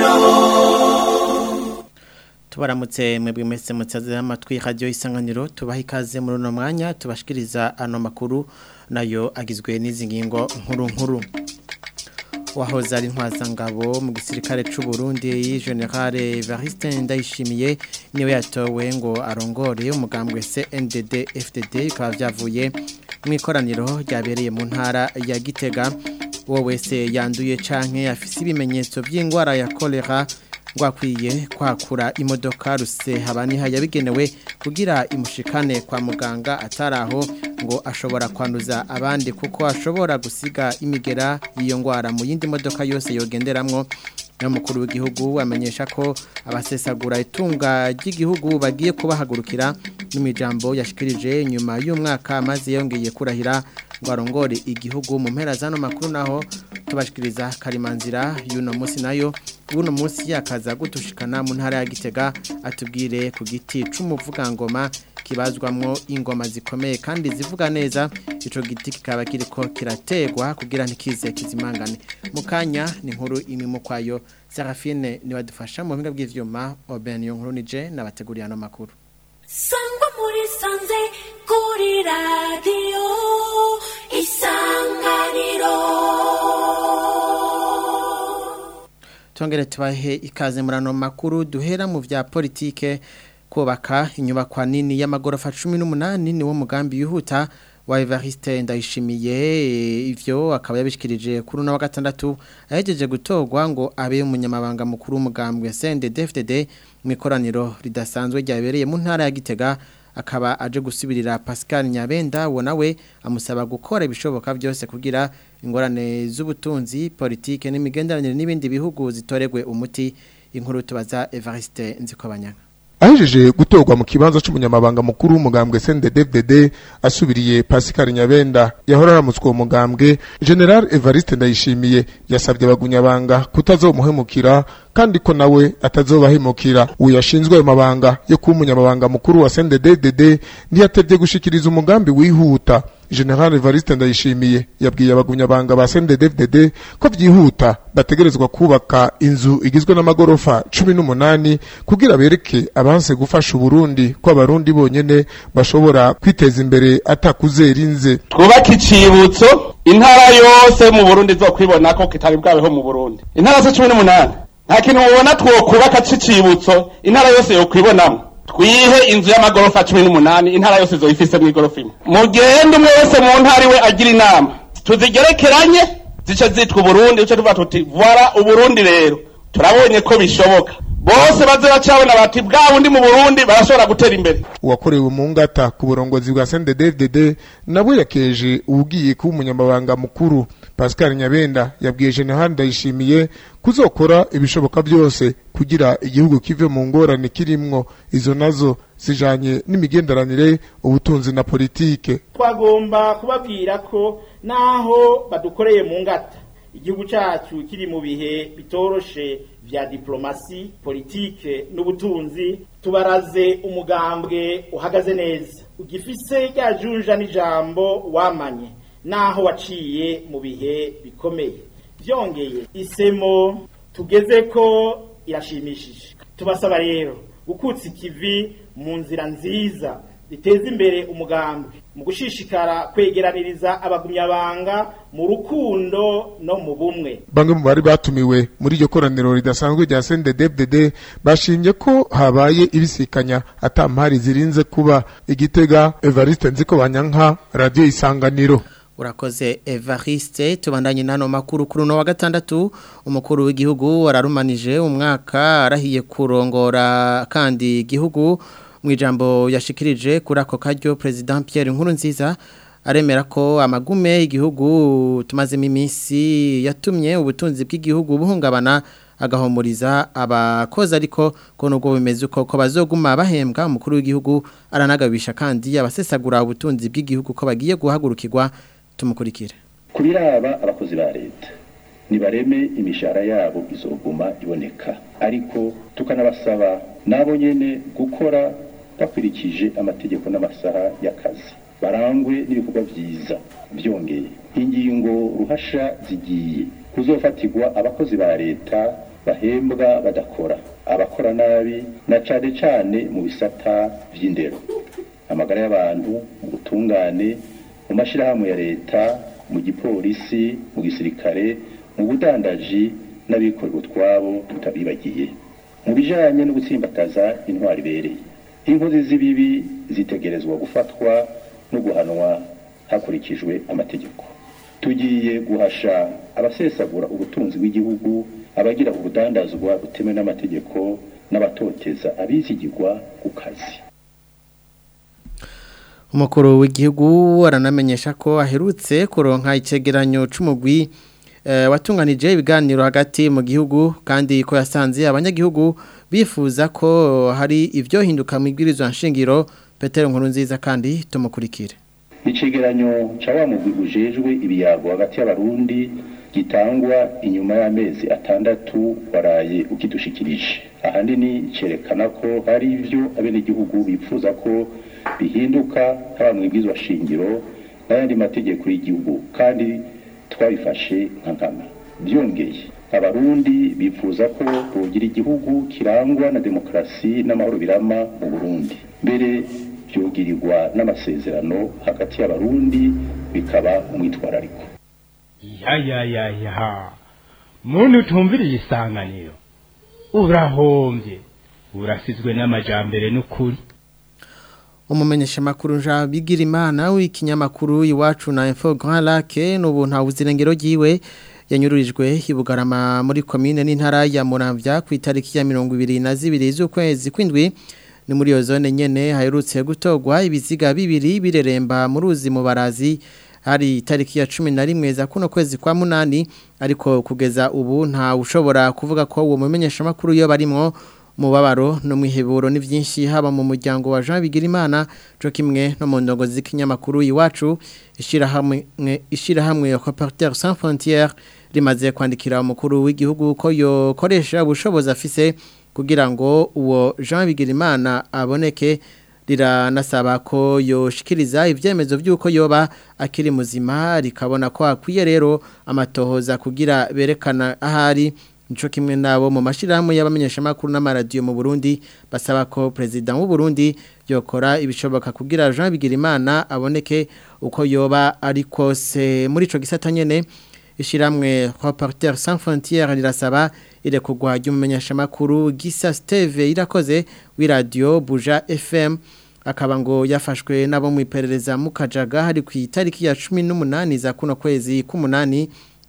tubaramutse mwebwe mwese mutsaze amatwi radio isanganiro tubaha ikaze muri uno mwanya tubashikiriza ano makuru nayo agizwe n'izi ngingo nkuru nkuru wahoze ari ntwazangabo mu gisirikare c'u Burundi General Evariste Ndayishimiye niwe yatowe ngo arongore umugambwe CNDD FDD bikaba vyavuye mu ikoraniro ryabereye mu ntara ya Gitega uwo wese yanduye canke afise ibimenyetso by'ingwara ya kolera ngwakwiye kwakura imodoka rusehabaniha yabigenewe kugira imushikane kwa muganga ataraho ngo ashobora kwanduza abandi kuko ashobora gusiga imigera y'iyo ngwara mu yindi modoka yose yogenderamwo n'umukuru w'igihugu amenyesha ko abasesagura itunga ry'igihugu bagiye kubahagurukira n'imijambo yashikirije nyuma y'umwaka maze yongeye kurahira ngo arongore igihugu mu mpera zano makuru naho tubashikiriza karimanzira y'uno munsi nayo uno munsi yakaza gutushikana mu ntara ya Gitega atubwire ku giti c'umuvugangoma kibazwamwo ingoma zikomeye kandi zivuga neza ico giti kikaba kiriko kirategwa kugira ntikize kizimangane mukanya ni nkuru imwe mu kwayo Serafine ni wadufasha mu mpinga bw'ivyuma Oben yo nkuru nije nabateguriye ano makuru Sangwa muri sanze kuri radio isanganiro Tongere tubahe ikaze muri ano makuru duhera mu vya politike kubaka inyubakwa nini y'amagorofa 18 ni wo mugambi yihuta wa Evariste ndayishimiye ivyo akaba yabishikirije kuri no wa gatandatu ahejeje gutorwa ngo abe umunyamabanga mukuru w'umugambwe CNDD-FDD mu ikoraniro ridasanzwe ryabereye mu ntara ya Gitega akaba aje gusubirira Pascal Nyabenda wo nawe amusaba gukora ibishoboka byose kugira ingorane z'ubutunzi politike n'imigenderanire n'ibindi bihugu zitoregwe umuti inkuru tubaza Evariste Nzikobanyanga ahejeje gutorwa mu kibanza c'umunyamabanga mukuru w'umugambwe CNDD-FDD asubiriye Pascal Nyabenda yahora aramutswe uwo mugambwe General Evariste Ndayishimiye yasabye abagunyabanga kutazomuhemukira kandi ko nawe atazobahemukira uyu yashinzwe ayo mabanga yo kuba umunyamabanga mukuru wa CNDD-FDD ntiyatevye gushikiriza umugambi wihuta General Evariste Ndayishimiye yabwiye abagunyabanga ba CNDD-FDD ko vyihuta bategerezwa kubaka inzu igizwe n'amagorofa 18 kugira bereke abanse gufasha Uburundi ko abarundi bonyene bashobora kwiteza imbere atakuzera inze twubake icibutso intara yose mu Burundi zo kwibona ko kitari bwabeho mu Burundi intara zo 18 nta kintu mubona twokubaka c'icibutso intara yose yo kwibonamo twihe inzu y'amagorofa cumi n'umunani intara yose zoyifise mw'igorofa imwe mugende umwe wese mu ntara iwe agira inama tuzigerekeranye zice zitwa uburundi duce tuvuga tuti voila uburundi rero turabonye ko bishoboka bose baze bacabona bati bwa bundi mu burundi barashobora gutera imbere uwakorewe mu ngata ku burongozi bwa CNDD-FDD nabwo yakeje ugiye kuba umunyamabanga mukuru Pascal Nyabenda yabwiye General Ndayishimiye kuzokora ibishoboka byose kugira igihugu kive mu ngorane kirimwo izo nazo zijanye n'imigenderanire ubutunzi na politike twagomba kubabwira ko naho badukoreye mu ngata igihugu cyacu kiri mu bihe bitoroshe vya diplomasi politike n'ubutunzi tubaraze umugambwe uhagaze neza ugifise rya junja n'ijambo wamanye naho waciye mu bihe bikomeye byongeye isemo tugeze ko irashimishije tubasaba rero gukutsa ikivi mu nzira nziza biteza imbere umugambi mu gushishikara kwegeraniriza abagumyabanga mu rukundo no mu bumwe bamwe mu bari batumiwe muri iryo koraniro ridasanzwe rya CNDD-FDD bashimye ko habaye ibisikanya atampari zirinze kuba igitega Evariste Nziko Banyanka radio isanganiro Urakoze Evariste tubandanye nano makuru kuri no wa gatandatu umukuru w'igihugu wararumanije umwaka arahiye kurongora kandi igihugu mu ijambo yashikirije kuri ako karyo President Pierre Nkurunziza aremera ko amagume igihugu tumazemo iminsi yatumye ubutunzi bw'igihugu buhungabana agahomuriza abakozi ariko ko nubwo bimeze uko ko bazoguma bahembwa umukuru w'igihugu aranagabisha kandi abasesagura ubutunzi bw'igihugu ko bagiye guhagurukirwa tumukurikire kubiraba abakozi ba leta nibareme imishahara yabo izoguma iboneka ariko tukanabasaba nabo nyene gukora bakurikije amategeko n'amasaha y'akazi barangwe n'ibikorwa vyiza byongeye ingingo ruhasha zigiye kuzofatirwa abakozi ba leta bahembwa badakora abakora nabi na cane cane mu bisata vy'indero amagara y'abantu mu butungane mu mashirahamwe ya leta mu gipolisi mu gisirikare mu budandaji n'abikorera utwabo tutabibagiye mu bijanye no gutsimbataza intwari ibereye inkozi z'ibibi zitegerezwa gufatwa no guhanwa hakurikijwe amategeko tugiye guhasha abasesagura ubutunzi bw'igihugu abagira ubudandazwa butemewe n'amategeko n'abatoteza abizigirwa ku kazi umukuru w'igihugu aranamenyesha ko aherutse kuronka icegeranyo c'umugwi eh, watunganije ibiganiro hagati mu gihugu kandi ko yasanze abanyagihugu bifuza ko hari ivyo hinduka mu ibwirizwa nshingiro Petero Nkurunziza kandi tumukurikire icegeranyo ca wa mugwi ujejwe ibiyago hagati y'abarundi gitangwa inyuma y'amezi atandatu waraye ukidushikirije ahanini cerekana ko hari ivyo abenegihugu bifuza ko bihinduka haba mu ibwirizwa shingiro n'ayandi mategeko y'igihugu kandi twabifashe nka nkama byongeye abarundi bifuza ko bogira igihugu kirangwa na demokarasi n'amahoro birama mu burundi mbere byogirirwa n'amasezerano hagati y'abarundi bikaba umwitwarariko ya ya ya ya muntu utumviriye isanganiro urahombye urasizwe n'amajambere n'ukuri umumenyesha makuru nja bigira imana w'ikinyamakuru iwacu na info Grand Lac n'ubu nta buzirengero giwe yanyururijwe ibugarama muri commune n'intara ya Muramvya ku itariki ya 22 z'ukwezi kwindwi ni muri iyo zone nyene haherutse gutogwa ibiziga bibiri bireremba mu ruzi mu barazi hari itariki ya 11 za kuno kwezi kwa munani ariko kugeza ubu nta ushobora kuvuga ko uwo mumenyesha makuru yo barimwo mubabaro no mwiheburo ni byinshi haba mu muryango wa Jean Bigirimana cyo kimwe no mu ndongo z'ikinyamakuru iwacu ishira hamwe ishira hamwe ya Reporters sans frontières rimaze kwandikira umukuru w'igihugu ko yokoresha ubushobozi afise kugira ngo uwo Jean Bigirimana aboneke riranasaba ko yoshikiriza ivyemezo by'uko yoba akiri muzima rikabona ko akwiye rero amatohoza kugira berekana ahari Nico kimwe nabo mu mashirahamwe y'abamenyesha makuru n'amaradiyo mu Burundi basaba ko president w'u Burundi yokora ibishoboka kugira Jean Bigirimana aboneke uko yoba ari kose muri ico gisata nyene ishiramwe Reporters sans frontières rirasaba ile kugwa ry'umumenyesha makuru Gisa Steve irakoze wi radio Buja FM akaba ngo yafashwe nabo mu iperereza mu Kajaga hari ku itariki ya 18 za kuno kwezi k'umunani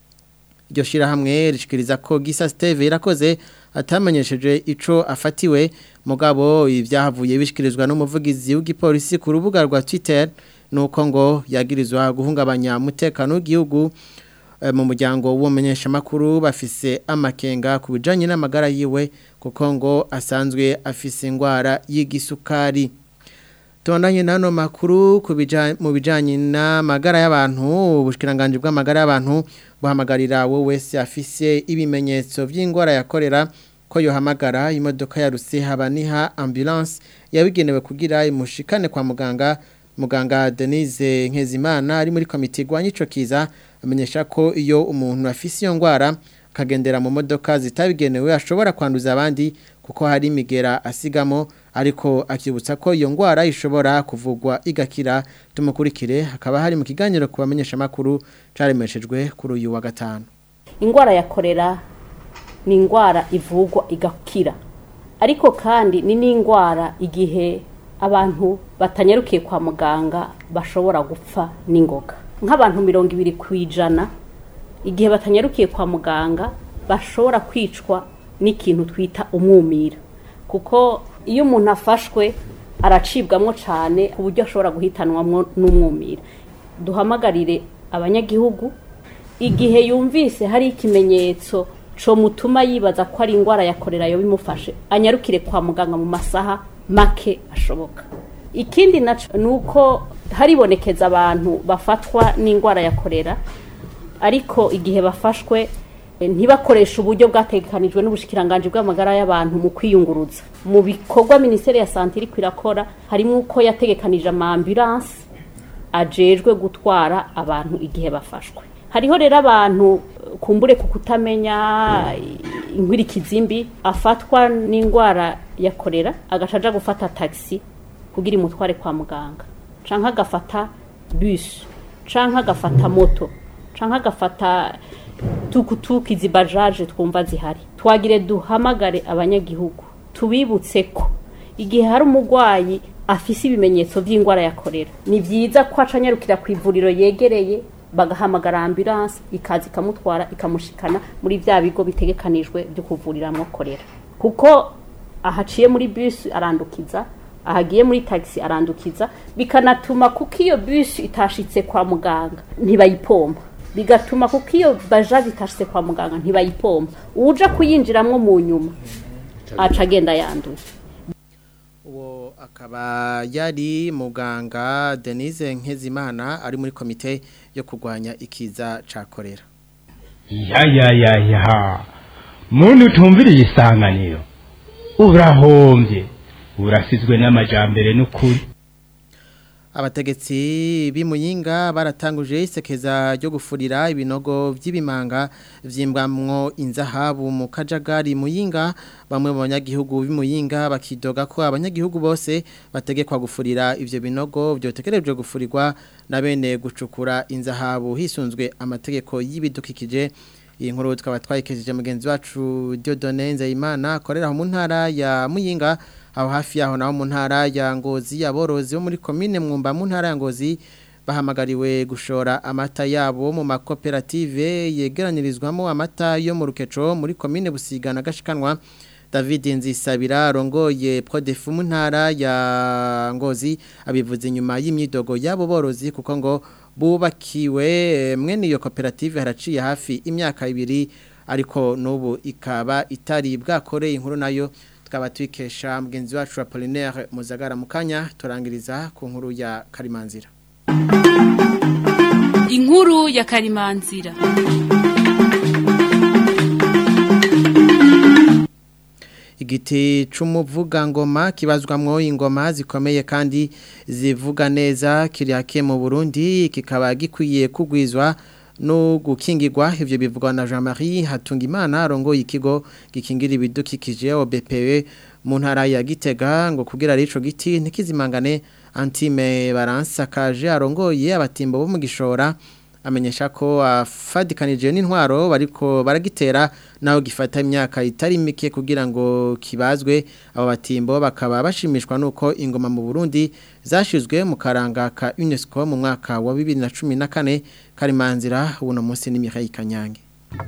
iryo shirahamwe rishikiriza ko Gisa Steve irakoze atamenyesheje ico afatiwe mugabo ibyahavuye bishikirizwa n'umuvugizi w'igipolisi ku rubuga rwa Twitter nuko ngo yagirizwa guhungabanya umutekano w'igihugu mu muryango w'umenyesha makuru bafise amakenga ku bijanye n'amagara yiwe kuko ngo asanzwe afise ingwara y'igisukari Tondanye nano makuru mu bijanye n'amagara y'abantu ubushikiranganje bw'amagara y'abantu buhamagarira wowe wese afise ibimenyetso by'ingwara yakorera ko yohamagara imodoka ya Rusehaba ambulance yabigenewe kugira imushikane kwa muganga muganga Denise Nkezimana ari muri komite igwanya ico kiza amenyesha ko iyo umuntu afise iyo ngwara akagendera mu modoka zitabigenewe ashobora kwanduza abandi kuko hari imigera asigamo ariko akibutsa ko iyo ngwara ishobora kuvugwa igakira tumukurikire hakaba hari mu kiganiro kubamenyesha makuru caremeshejwe kuri uyu wa gatanu ingwara ya korera ni ingwara ivugwa igakira ariko kandi ni n'ingwara igihe abantu batanyarukiye kwa muganga bashobora gupfa n'ingoga nk'abantu mirongo ibiri ku ijana igihe batanyarukiye kwa muganga bashobora kwicwa n'ikintu twita umwumira kuko iyo umuntu afashwe aracibwamo cyane ku buryo ashobora guhitanwamo n'umwumira duhamagarire abanyagihugu igihe yumvise hari ikimenyetso cyo mutuma yibaza ko ari indwara ya korera yo bimufashe anyarukire kwa muganga mu masaha make ashoboka ikindi nacyo ni uko haribonekeza abantu bafatwa n'indwara ya korera ariko igihe bafashwe ntibakoreshe uburyo bwatekanijwe n'ubushikiranganje bw'amagara y'abantu mu kwiyunguruza mu bikorwa minisiteri ya sante iri kwirakora harimo uko yategekanije ama ambulance ajejwe gutwara abantu igihe bafashwe hariho rero abantu kumbure ku kutamenya inkwirikizi mbi afatwa n'indwara ya korera agaca aja gufata taxi kugira imutware kwa muganga canke agafata bus canke agafata moto canke agafata tukutuku izi bajaje twumva zihari twagire duhamagare abanyagihugu tubibutse ko igihe hari umurwayi afise ibimenyetso by'indwara ya korera ni byiza ko acanyarukira ku ivuriro yegereye bagahamagara ambulance ikaza ikamutwara ikamushikana muri bya bigo bitegekanijwe byo kuvuriramwo korera kuko ahaciye muri bus arandukiza ahagiye muri taxi arandukiza bikanatuma kuko iyo bus itashitse kwa muganga ntibayipompa bigatuma kuko iyo bajaje itashitse kwa muganga ntibayipompa uja kuyinjiramwo mu nyuma aca agenda yanduye uwo akaba yari muganga denise nk'ezimana ari muri komite yo kurwanya ikiza cya korera ya ya ya ya muntu utumviriye isanganiro urahombye urasizwe n'amajambere n'ukuri abategetsi b'imuyinga baratanguje isekeza ryo gufurira ibinogo by'ibimanga vyimbwamwo inzahabu mu kajagari muyinga bamwe mu banyagihugu b'imuyinga bakidoga ko abanyagihugu bose bategekwa gufurira ivyo binogo byotekerejwe gufurirwa na bene gucukura inzahabu hisunzwe amategeko y'ibidukikije iyi nkuru tukaba twayikejeje mugenzi wacu Dieudonne Nzeyimana akorera mu ntara ya Muyinga aho hafi yaho naho mu ntara ya Ngozi aborozi bo muri commune Mwumba mu ntara ya Ngozi bahamagariwe gushora amata yabo mu makoperative yegeranirizwamo amata yo mu rukeco muri commune Busigana gashikanwa David Nzisabira rongoye Prodefu mu ntara ya Ngozi abivuze inyuma y'imyidogo yabo borozi kuko ngo bubakiwe mwene iyo koperative haraciye hafi imyaka ibiri ariko n'ubu ikaba itari bwakoreye inkuru nayo tukaba tuyikesha mugenzi wacu Apollinaire Muzagara mukanya turangiriza ku nkuru ya Karimanzira inkuru ya Karimanzira igiti c'umuvugangoma kibazwamwo ingoma zikomeye kandi zivuga neza kiriyake mu Burundi kikaba gikwiye kugwizwa no gukingirwa ivyo bivugwa na Jean-Marie Hatungimana arongoye ikigo gikingira ibidukikije OBPE mu ntara ya Gitega ngo kugira rico giti ntikizimangane Antime Baransakaje arongoye abatimbo bo mu gishora amenyesha ko afadikanije n'intwaro bariko baragitera naho gifata imyaka itari mike kugira ngo kibazwe abo batimbo bakaba bashimishwa nuko ingoma mu Burundi zashizwe mu karanga ka UNESCO mu mwaka wa 2014 karimanzira uno munsi ni Mireille Kanyange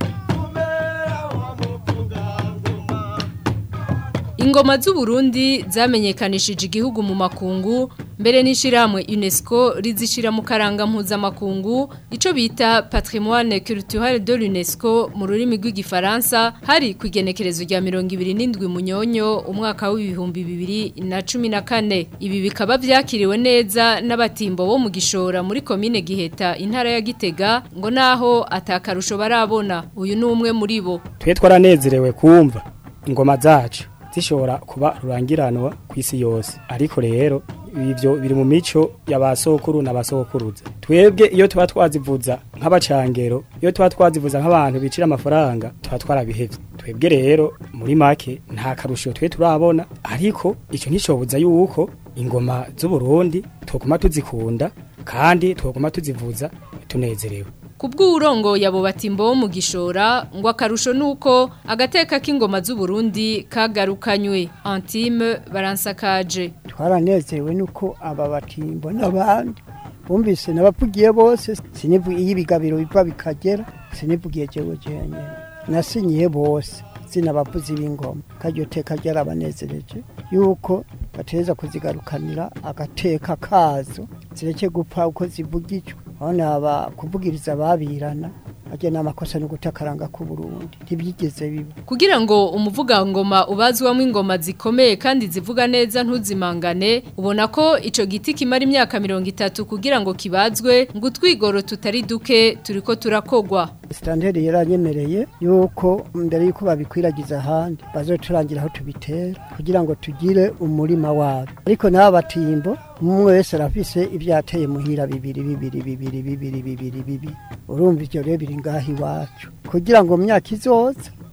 Ingoma z'u Burundi zamenyekanishije igihugu mu makungu mbere n'ishiramwe UNESCO rizishira mu karanga mpuzamakungu ico bita patrimoine culturel de l'UNESCO mu rurimi rw'igifaransa hari ku igenekerezo rya 27 munyonyo umwaka w'ibihumbi bibiri na cumi na kane ibi bikaba vyakiriwe neza n'abatimbo bo mu gishora muri komine Giheta intara ya Gitega ngo naho atakarusho barabona uyu ni umwe muri bo twe twaranezerewe kumva ingoma zacu zishobora kuba rurangiranwa ku isi yose ariko rero ibyo biri mu mico y'abasokuru n'abasokuruza twebwe iyo tuba twazivuza nk'abacangero iyo tuba twazivuza nk'abantu bicira amafaranga tuba twarabihevye twebwe rero muri make nta karusho twe turabona ariko icyo ntishoboza yuko ingoma z'u Burundi tuguma tuzikunda kandi tuguma tuzivuza tunezerewe Kubw'urongo yabo batimbo bo mu gishora ngo akarusho nuko agateka k'ingoma z'u Burundi kagarukanywe Antime baransakaje twaranezerewe nuko aba batimbo n'abandi bumvise nabavugiye bose sinivugiye ibigabiro biva bikagera sinivugiye jewe jenyene nasinyiye bose zinabavuzi b'ingoma karyo teka ryarabanezereje yuko bateza kuzigarukanira agateka kazo zireke gupfa uko zivugijwe aho naba kuvugiriza babirana ajya n'amakosa no gutakaranga ku Burundi ntibyigeze biba kugira ngo umuvugangoma ubazwamo ingoma zikomeye kandi zivuga neza ntuzimangane ubona ko ico giti kimara imyaka mirongo itatu kugira ngo kibazwe ngo utwigoro tutari duke turiko turakogwa Standard yaranyemereye yuko mbere yuko babikwiragiza ahandi bazoturangira aho tubitera kugira ngo tugire umurima wabo ariko n'aba batimbo umwe wese arafise ivyateye muhira bibiri bibiri bibiri bibiri bibiri bibiri urumva ivyo rero biri ngaho iwacu kugira ngo mu myaka izoza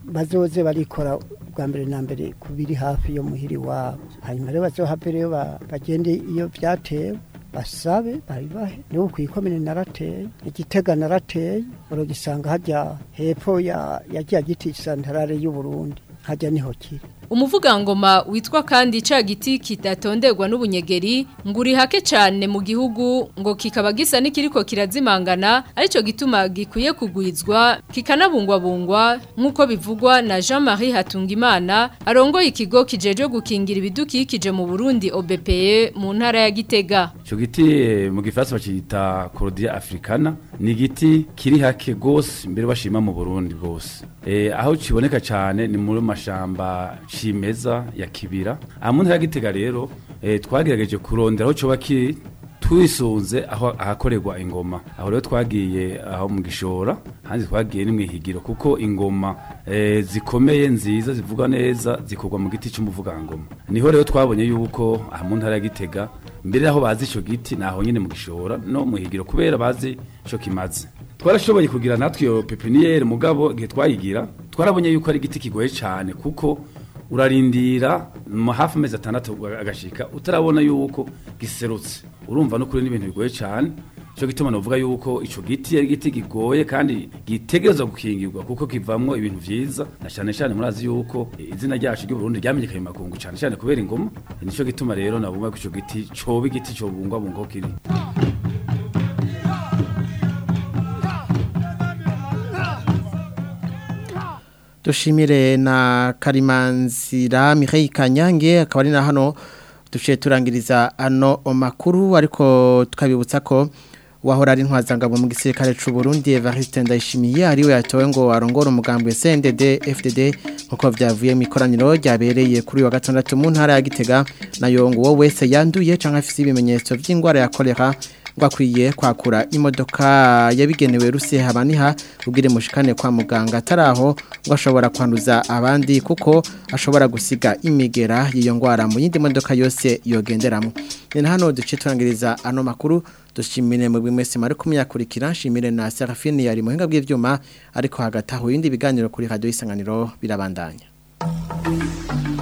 bazoze barikora bwa mbere na mbere ku biri hafi yo muhiri wabo hanyuma rero bazohave rero ba- bagende iyo byatewe basabe babibahe niba kwikomene narateye igitega narateye uragisanga hajya hepfo ya ya kya giti santarare y'u Burundi hajya niho kiri Umuvugangoma witwa kandi ca giti kidatonderwa n'ubunyegeri ngo uri hake cyane mu gihugu ngo kikaba gisa n'ikiriko kirazimangana arico gituma gikwiye kugwizwa kikanabungwabungwa nk'uko bivugwa na Jean-Marie Hatungimana arongoye ikigo kijeje gukingira ibidukikije mu Burundi OBPE mu ntara ya Gitega Ico giti eh, mu gifaransa bacita Cordia africana ni igiti kiri hake gose mbere bashima mu Burundi bose. Eh aho kiboneka cyane ni muri mashamba cimeza ya kibira. Amuntu yagitega rero eh, twagerageje kurondera aho coba kiri twisunze aho ahakorerwa ingoma aho rero twagiye aho mu gishora hanze twagiye ni mwihigiro kuko ingoma eh, zikomeye nziza zivuga neza zikorwa mu giti cy'umuvugangoma niho rero twabonye yuko aha mu ntara ya Gitega mbere aho bazi ico giti naho nyine mu gishora no mwihigiro kubera bazi ico kimaze twarashoboye kugira natwe iyo pepiniere mugabo igihe twayigira twarabonye yuko ari igiti kigoye cyane kuko urarindira mu hafi amezi atandatu agashika utarabona yuko giserutse urumva no kuri n'ibintu bigoye cyane cyo gituma novuga yuko ico giti ari igiti gigoye kandi gitegerezwa gukingirwa kuko kivamwo ibintu vyiza na cyane cyane murazi yuko izina ryacu ry'u Burundi ryamenyekanye mu makungu cyane cyane kubera ingoma nico gituma rero nabumva ko ico giti coba igiti cyo bungwa bungo kiri dushimire na karimanzira Mireille Kanyange akaba ari na hano duciye turangiriza ano makuru ariko tukabibutsa ko wahora ari intwazangabo mu gisirikare c'u Burundi Evariste Ndayishimiye ariwe yatowe ngo arongore umugambi CNDD FDD nkuko vyavuye mu ikoraniro ryabereye kuri wa gatandatu mu ntara ya Gitega nayo ngo wowe wese yanduye canke afise ibimenyetso vy'ingwara ya kolera ngo akwiye kwakura imodoka yabigenewe rusihe habaniha ubwire mushikane kwa muganga ataraho ngo ashobora kwanduza abandi kuko ashobora gusiga imigera y'iyo ngwara mu yindi modoka yose yogenderamo ni na hano duce turangiriza ano makuru dushimire mu bimwese mari kumyakurikira nshimire na Serafine yari muhinga bw'ivyuma ariko hagati aho yindi biganiro kuri radio isanganiro birabandanya